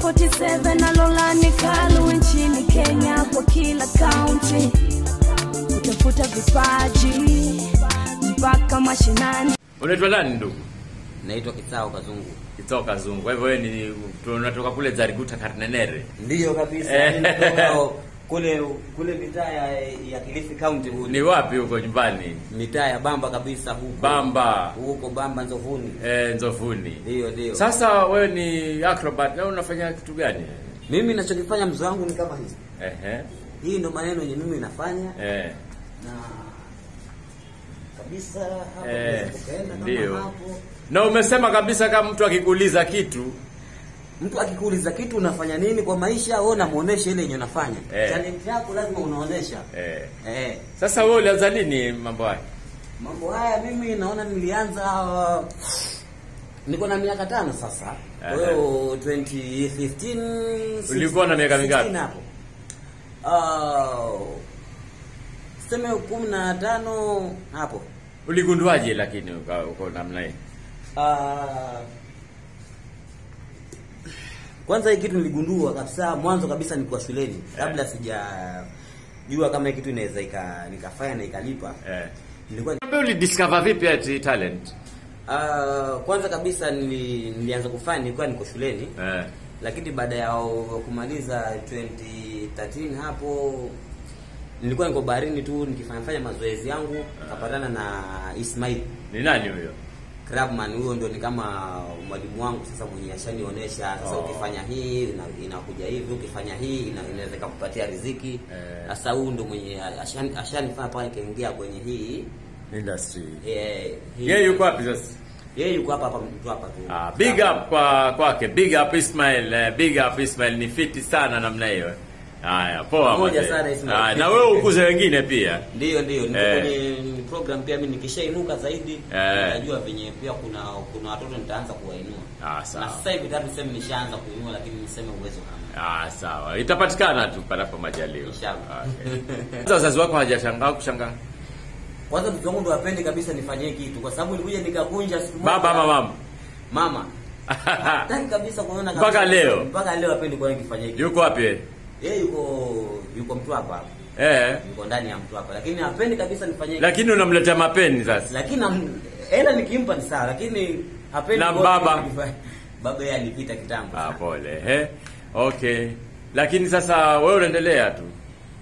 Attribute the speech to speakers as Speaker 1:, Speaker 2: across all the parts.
Speaker 1: 47 na Lolani Kalu nchini Kenya kwa kila kaunti kutafuta vipaji mpaka mashinani.
Speaker 2: Unaitwa nani ndugu?
Speaker 3: Naitwa Kitao Kazungu.
Speaker 2: Kitoka Zungu. Kwa hivyo wewe ni unatoka kule Zariguta Karnenere.
Speaker 3: Ndiyo kabisa.
Speaker 2: Eh.
Speaker 3: mimi natoka kule kule mitaa ya, ya Kilifi County huko.
Speaker 2: Ni wapi huko nyumbani?
Speaker 3: Mitaa ya Bamba kabisa huko.
Speaker 2: Bamba.
Speaker 3: Huko Bamba Nzovuni.
Speaker 2: Eh, Nzovuni.
Speaker 3: Ndio ndio.
Speaker 2: Sasa wewe ni acrobat na unafanya kitu gani?
Speaker 3: mimi ninachokifanya mzee wangu ni kama hivi.
Speaker 2: Ehe.
Speaker 3: Hii ndo maneno yenye mimi nafanya
Speaker 2: Eh.
Speaker 3: na kabisa hapo
Speaker 2: Eh,
Speaker 3: unaweza ukaenda kama
Speaker 2: ndio.
Speaker 3: hapo.
Speaker 2: Na umesema kabisa kama mtu akikuuliza kitu
Speaker 3: Mtu akikuuliza kitu unafanya nini kwa maisha, wewe unamuonesha ile yenye unafanya.
Speaker 2: Eh.
Speaker 3: Talent yako lazima unaonesha.
Speaker 2: eh.
Speaker 3: Eh.
Speaker 2: Sasa wewe ulianza lini mambo haya?
Speaker 3: Mambo haya mimi naona nilianza uh, niko na miaka tano sasa. Kwa hiyo 2015
Speaker 2: Ulikuwa na miaka
Speaker 3: 16
Speaker 2: mingapi?
Speaker 3: hapo. Uh, seme 15 hapo.
Speaker 2: Uligunduaje lakini uka- uko namna hii?
Speaker 3: Uh, kwanza hii kitu niligundua kabisa mwanzo kabisa nilikuwa shuleni kabla sija jua kama hii kitu inaweza ika, nikafanya na ikalipa.
Speaker 2: Eh.
Speaker 3: Nilikuwa
Speaker 2: Wewe ulidiscover vipi ati talent?
Speaker 3: Uh, kwanza kabisa nili, nilianza kufanya nilikuwa niko shuleni
Speaker 2: Eh.
Speaker 3: lakini baada ya kumaliza 2013 hapo nilikuwa niko baharini tu nikifanya fanya mazoezi yangu nikapatana na Ismail
Speaker 2: Ni nani huyo?
Speaker 3: Crabman huyo ndio ni kama mwalimu wangu sasa mwenye ashanionyesha sasa
Speaker 2: Oh.
Speaker 3: ukifanya hii ina- inakuja hivi ukifanya hii ina- inaweza kukupatia riziki
Speaker 2: Eh.
Speaker 3: sasa huyu ndio mwenye ashani- ashanifanya pale nikaingia kwenye hii
Speaker 2: Industry.
Speaker 3: eh, hii-
Speaker 2: Yeye yuko wapi sasa?
Speaker 3: yeye yuko hapa hapa mtu hapa tu
Speaker 2: Ah, big up kwa kwake. Big up Ismail. Eh, big up Ismail ni fiti sana namna hiyo. Haya, poa.
Speaker 3: Pamoja
Speaker 2: mzee.
Speaker 3: sana, Ismail.
Speaker 2: Ah, na wewe ukuze wengine pia.
Speaker 3: Ndio ndio niko
Speaker 2: Eh.
Speaker 3: kwenye program pia mimi nikishainuka zaidi
Speaker 2: Eh.
Speaker 3: najua venye pia kuna kuna watoto nitaanza kuwainua.
Speaker 2: Ah, sawa.
Speaker 3: Na sasa hivi tatu niseme nishaanza kuinua lakini niseme uwezo hamna.
Speaker 2: Ah, sawa. Itapatikana tu panapo majaliwa.
Speaker 3: Inshallah.
Speaker 2: Okay. Sasa wazazi wako hawajashangaa kushangaa?
Speaker 3: Kwanza mtoto wangu ndo apende kabisa nifanyie kitu kwa sababu nilikuja nikakunja siku moja.
Speaker 2: Baba ama mama?
Speaker 3: Mama. Hataki kabisa kuona kabisa.
Speaker 2: Mpaka leo?
Speaker 3: Mpaka leo apende kwa nikifanyia kitu.
Speaker 2: Yuko wapi? yeye?
Speaker 3: Yeye yuko yuko mtu hapa.
Speaker 2: Eh.
Speaker 3: Yuko ndani ya mtu hapa lakini hapendi kabisa nifanyie kitu.
Speaker 2: Lakini unamletea mapeni sasa.
Speaker 3: lakini nam- hela nikimpa ni sawa lakini hapendi
Speaker 2: Na
Speaker 3: kwa-
Speaker 2: baba?
Speaker 3: baba yeye alipita kitambo
Speaker 2: Ah,
Speaker 3: sana.
Speaker 2: pole. Eh. Okay. Lakini sasa wewe unaendelea tu.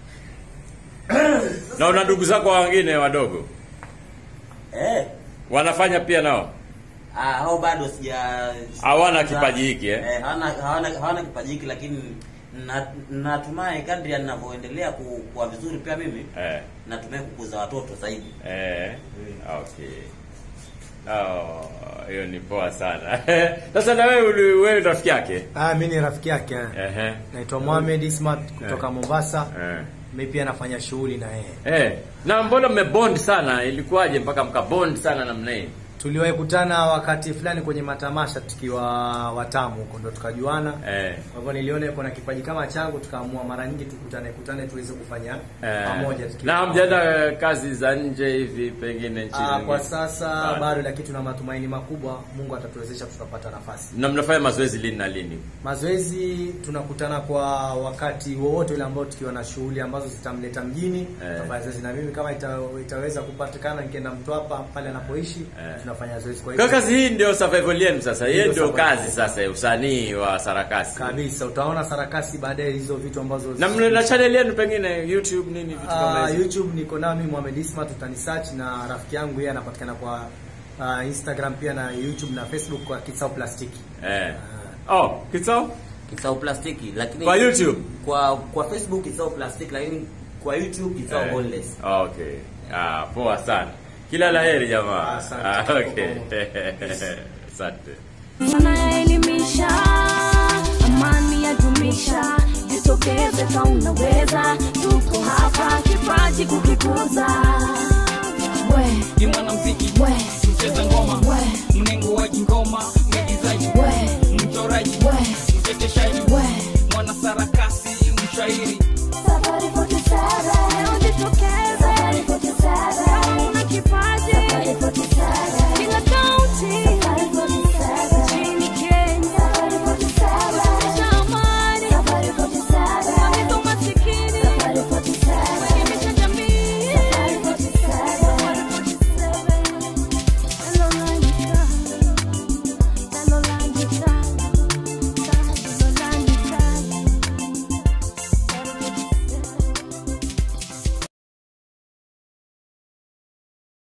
Speaker 2: Na una ndugu zako wengine wadogo?
Speaker 3: eh
Speaker 2: Wanafanya pia nao?
Speaker 3: ah, hao bado sija
Speaker 2: Hawana
Speaker 3: sija-
Speaker 2: kipaji hiki, eh?
Speaker 3: eh hawana hawana hawana kipaji hiki lakini na- natumai kadri yanavyoendelea ku- kuwa vizuri pia mimi
Speaker 2: Eh.
Speaker 3: natumai kukuza watoto zaidi
Speaker 2: Eh. Okay. Oh, hiyo ni poa sana. Sasa na wewe uli- wewe rafiki yake?
Speaker 4: Ah, mi ni rafiki yake.
Speaker 2: Ehe.
Speaker 4: Naitwa Mohamed Ismat kutoka
Speaker 2: Eh.
Speaker 4: Mombasa.
Speaker 2: Eh.
Speaker 4: Mi pia nafanya shughuli na yeye.
Speaker 2: Eh. Na mbona mmebond sana? Ilikuwaje mpaka mkabond sana namna hii?
Speaker 4: Tuliwahi kutana wakati fulani kwenye matamasha tukiwa watamu huko ndo tukajuana.
Speaker 2: Eh.
Speaker 4: Kwa hivyo niliona yuko na kipaji kama changu, tukaamua mara nyingi tukutane kutane tuweze kufanya
Speaker 2: Eh.
Speaker 4: pamoja tukiwa
Speaker 2: Na mjada kazi za nje hivi pengine nchini.
Speaker 4: Ah, kwa sasa
Speaker 2: Bado.
Speaker 4: bado, lakini tuna matumaini makubwa, Mungu atatuwezesha tutapata nafasi.
Speaker 2: Na mnafanya mazoezi lini na lini?
Speaker 4: Mazoezi tunakutana kwa wakati wowote ule ambao tukiwa na shughuli ambazo zitamleta mjini
Speaker 2: Eh.
Speaker 4: tunafanya zoezi, na mimi kama ita, itaweza kupatikana nikienda Mtwapa pale anapoishi
Speaker 2: Eh.
Speaker 4: tunafanya zoezi. Kwa
Speaker 2: Kwa
Speaker 4: hivyo
Speaker 2: kazi hii ndio survival yenu sasa. Hiyo
Speaker 4: Ndio
Speaker 2: ndio
Speaker 4: survival.
Speaker 2: kazi sasa ya usanii wa sarakasi.
Speaker 4: kabisa utaona sarakasi baadaye, hizo vitu ambazo
Speaker 2: Na mna na channel yenu pengine YouTube nini vitu kama
Speaker 4: Ah,
Speaker 2: hizo.
Speaker 4: YouTube niko nami Mohamed Ismat, utanisearch na rafiki yangu yeye anapatikana kwa ah, Instagram pia na YouTube na Facebook kwa Kitsao Plastiki.
Speaker 2: Eh. Oh, kitso?
Speaker 3: Kisao plastiki lakini
Speaker 2: Kwa YouTube?
Speaker 3: kwa kwa Facebook kisao plastiki lakini kwa YouTube kisao
Speaker 2: Eh.
Speaker 3: boneless
Speaker 2: Okay. Ah, poa sana. Kila laheri jamaa.
Speaker 4: Asante.
Speaker 2: Ah, okay. Asante.
Speaker 1: Sana yaelimisha, amani yadumisha, jitokeze ka unaweza, tuko hapa kipaji kukikuza. We,
Speaker 5: ni mwanamziki
Speaker 1: we,
Speaker 5: mcheza ngoma
Speaker 1: we,
Speaker 5: mnengo wa juu